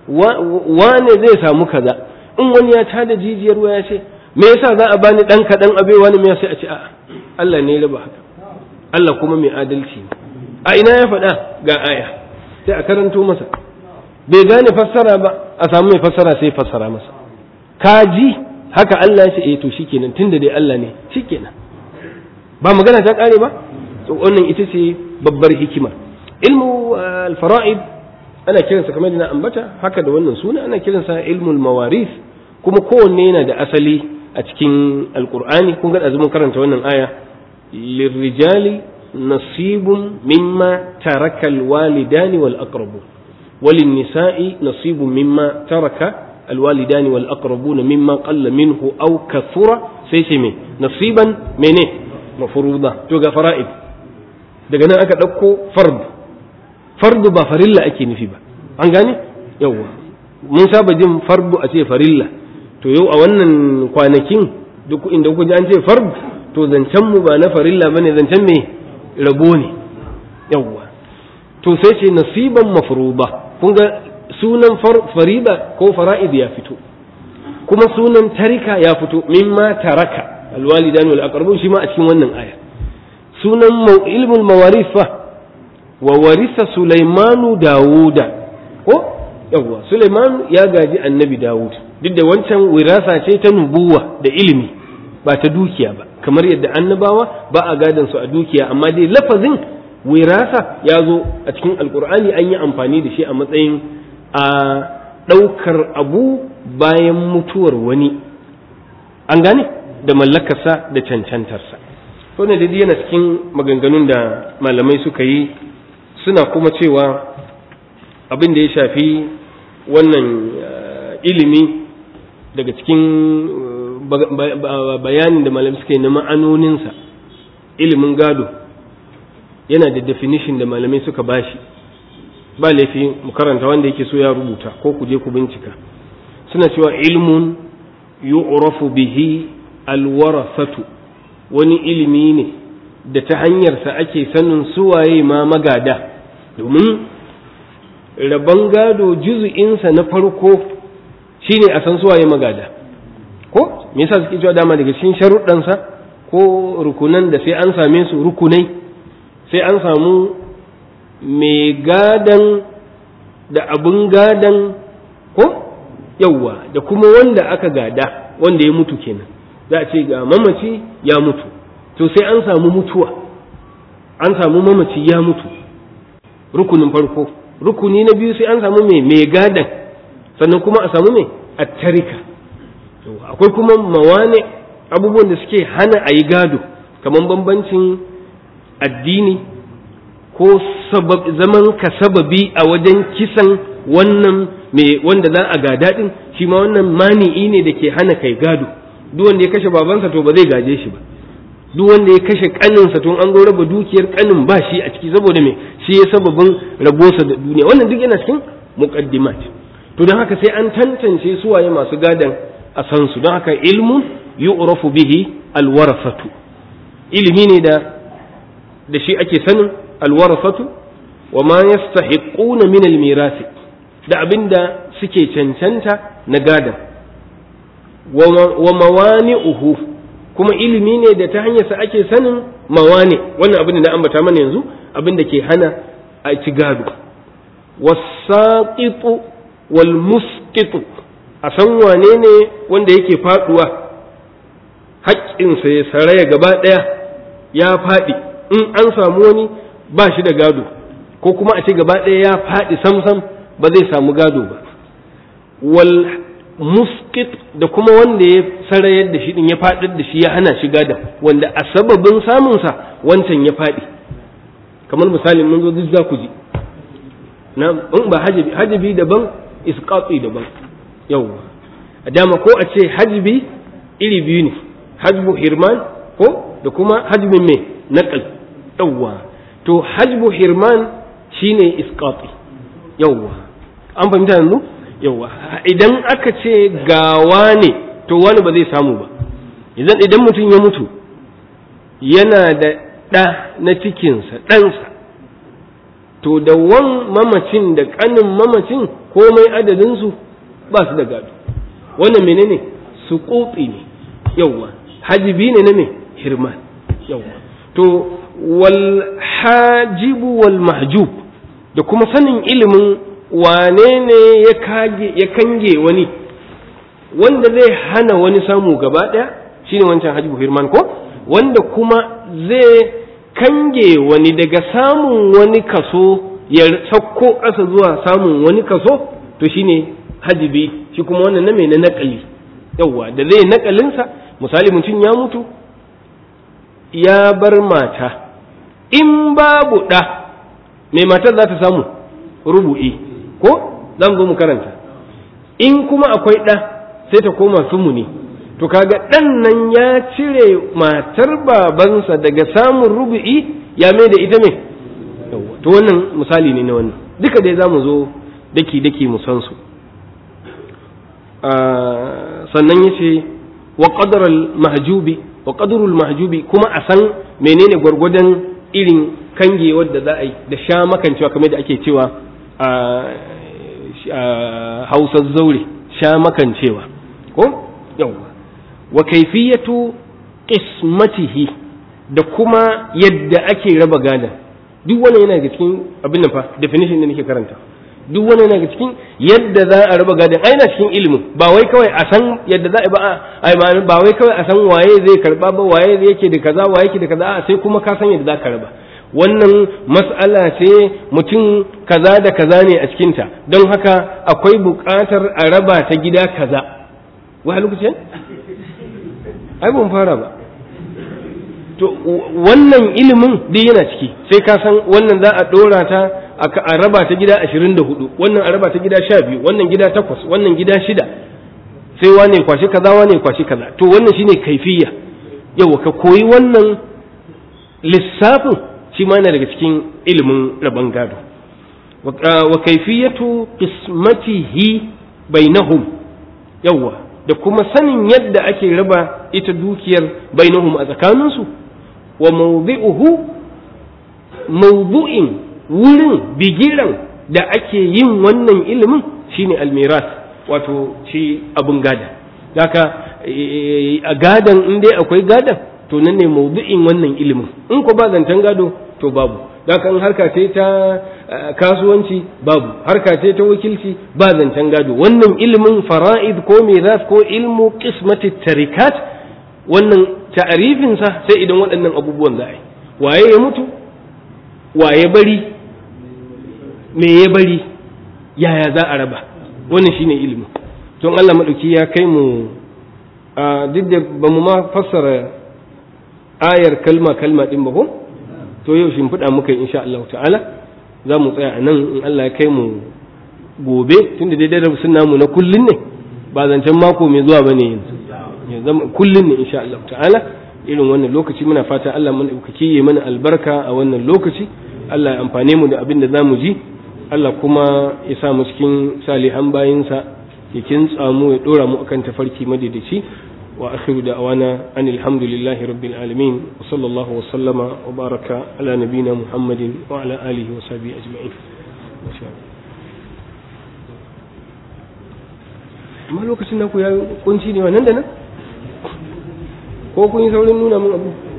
B: wane zai samu kaza in wani ya tada jijiyar waya ce me yasa za a bani dan kaɗan abe wani me sai a ce a'a Allah ne raba haka Allah kuma mai adalci ne a ina ya faɗa ga aya sai a karanto masa bai gane fassara ba a samu mai fassara sai fassara masa kaji haka Allah ya ce eh to shikenan tunda dai Allah ne shikenan ba magana ta kare ba to wannan ita ce babbar hikima ilmu al-fara'id ana kiransa kamar da na ambata haka da wannan suna ana kiransa ilmul mawaris kuma kowanne yana da asali a cikin alkur'ani kun ga azumin karanta wannan aya lirrijali nasibun mimma taraka alwalidani wal aqrabu walin nisa'i nasibun mimma taraka alwalidani wal aqrabun mimma qalla minhu aw kathura sai ce me nasiban mene mafruda to ga fara'id daga nan aka dauko fard fardu ba farilla ake nufi ba an gane yawwa mun saba jin fardu a ce farilla to yau a wannan kwanakin duk inda kuka ji an ce fard to zancen mu ba na farilla bane zancen me rabo ne yawwa to sai ce nasiban mafruda kun ga sunan farida ko fara'id ya fito kuma sunan tarika ya fito mimma taraka alwalidan wal aqrabun shi ma a cikin wannan aya sunan ilmul mawarith fa wa warisa Sulaimanu Dawuda ko yawwa Sulaiman ya gaji annabi Dawud duk da wancan wirasa ce ta nubuwa da ilimi ba ta dukiya ba kamar yadda annabawa ba a gadon su a dukiya amma dai lafazin wirasa ya zo a cikin alkur'ani an yi amfani da shi a matsayin a ɗaukar abu bayan mutuwar wani an gane da mallakarsa da cancantarsa to ne dai yana cikin maganganun da malamai suka yi suna kuma cewa abin da ya shafi wannan ilimi daga cikin bayanin da malamai suka yi na ma'anoninsa ilimin gado yana da definition da malamai suka bashi ba laifi mu karanta wanda yake so ya rubuta ko ku je ku bincika suna cewa ilmun yu'rafu bihi alwarasatu wani ilimi ne da ta hanyarsa ake sanin suwaye ma magada domin rabon gado juzu'insa na farko shine a san suwaye magada ko me yasa suke cewa dama daga cikin sharuɗansa ko rukunan da sai an same su rukunai sai an samu mai gadan da abin gadan ko yawwa da kuma wanda aka gada wanda ya mutu kenan za a ce ga mamaci ya mutu to sai an samu mutuwa an samu mamaci ya mutu rukunin farko rukuni na biyu sai an samu mai mai gadan sannan kuma a samu mai attarika akwai kuma mawane abubuwan da suke hana a yi gado kamar bambancin addini ko zaman ka sababi a wajen kisan wannan mai wanda za a gada din shi ma wannan mani'i ne da ke hana kai gado duk wanda ya kashe babansa to ba zai gaje shi ba duk wanda ya kashe kaninsa to an zo raba dukiyar kanin ba shi a ciki saboda me shi ya sababin rabosa da duniya wannan duk yana cikin muqaddimat to don haka sai an tantance su waye masu gadan a san su don haka ilmun yu'rafu bihi alwarasatu ilimi ne da da shi ake sanin alwarasatu wa ma yastahiquna min almirasi da abinda suke cancanta na gadan wa mawani'uhu kuma ilimi ne da ta hanyarsa ake sanin mawani wannan abin da na ambata mana yanzu abin da ke hana a ci gado wasaqitu wal musqitu a san wane ne wanda yake faduwa haƙƙinsa ya saraya gaba ɗaya ya faɗi in an samu wani ba shi da gado ko kuma a ce gaba ɗaya ya faɗi samsam ba zai samu gado ba wal muskit da kuma wanda ya sarayar da shi din ya faɗar da shi ya hana shi gada wanda a sababin samunsa wancan ya faɗi kamar misalin mun zo duk za ku ji na in ba hajabi hajabi daban isqati daban yawwa a dama ko a ce hajibi iri biyu ne hajbu hirman ko da kuma hajbin mai naqal yawwa to hajbu hirman shine isqati yawwa an fahimta yanzu yawwa idan aka ce gawa ne to wani ba zai samu ba idan idan mutum ya mutu yana da ɗa na cikinsa ɗansa to da wan mamacin da ƙanin mamacin komai adadinsu ba su da gado wannan menene su ne yawwa hajibi ne na me hirman yawwa to wal hajibu wal mahjub da kuma sanin ilimin wane ne ya kange wani wanda zai hana wani samu gaba ɗaya shine wancan hajibu hirman ko wanda kuma zai kange wani daga samun wani kaso ya sauko ƙasa zuwa samun wani kaso to shine hajibi shi kuma wannan na mai na naƙali yauwa da zai naƙalinsa misali mutum ya mutu ya bar mata in babu ɗa mai matar za ta samu rubu'i ko zan zo mu karanta in kuma akwai ɗa sai ta koma sumuni to kaga ɗan nan ya cire matar babansa daga samun rubu'i ya mai da ita mai to wannan misali ne na wannan duka dai za mu zo daki daki mu san su sannan ya ce wa ƙadarar mahjubi wa ƙadarul mahjubi kuma a san menene gwargwadon irin kange wadda za a yi da sha makancewa kamar da ake cewa a hausar zaure sha makancewa ko yawwa wa kaifiyatu qismatihi da kuma yadda ake raba gadan duk wannan yana daga cikin abin nan fa definition da nake karanta duk wannan yana daga cikin yadda za a raba gadan ai na cikin ilimin ba wai kawai a san yadda za a ba ai ba wai kawai a san waye zai karba ba waye yake da kaza waye yake da kaza a sai kuma ka san yadda za ka raba wannan mas'ala ce mutum kaza da kaza ne a cikinta don haka akwai buƙatar a raba ta gida kaza wa lokacin ai ban fara ba to to wannan ilimin dai yana ciki sai ka san wannan za a dora ta a raba ta gida 24 wannan a raba ta gida 12 wannan gida 8 wannan gida 6 sai wane kwashi kaza wane kwashi kaza to wannan shine kaifiyya yawa ka koyi wannan lissafin shi ma yana daga cikin ilimin rabon gado wa kaifiyatu qismatihi bainahum yawa da kuma sanin yadda ake raba ita dukiyar bainahum a tsakaninsu wa mawdi'uhu mawdu'in wurin bigiran da ake yin wannan ilimin shine almiras wato shi abun gada haka a gadan in dai akwai gadan to nan ne mawdu'in wannan ilimin in ko ba zancen gado to babu haka in harka ce ta kasuwanci babu harka ce ta wakilci ba zancen gado wannan ilimin fara'id ko miras ko ilmu qismati tarikat wannan ta'arifinsa sai idan waɗannan abubuwan za a yi waye ya mutu waye bari me ya bari yaya za a raba wannan shine ilimi don Allah maɗauki ya kai mu a duk da ba mu ma fassara ayar kalma kalma ɗin ba ko to yau shimfiɗa muka insha Allah ta'ala za mu tsaya a nan in Allah ya kai mu gobe tunda dai darasin namu na kullun ne ba zancen mako mai zuwa bane yanzu kullun ne insha Allah ta'ala irin wannan lokaci muna fata Allah mun ɗaukaki ya mana albarka a wannan lokaci Allah ya amfane mu da abin da zamu ji Allah kuma ya sa mu cikin salihan bayinsa ya kintsa mu ya dora mu akan tafarki madaidaici wa akhiru da'wana anil hamdulillahi rabbil alamin wa sallallahu wa sallama wa baraka ala nabina muhammadin wa ala alihi wa sahbihi ajma'in amma lokacin naku ya kunci ne wa nan da nan ko kun yi saurin nuna min abu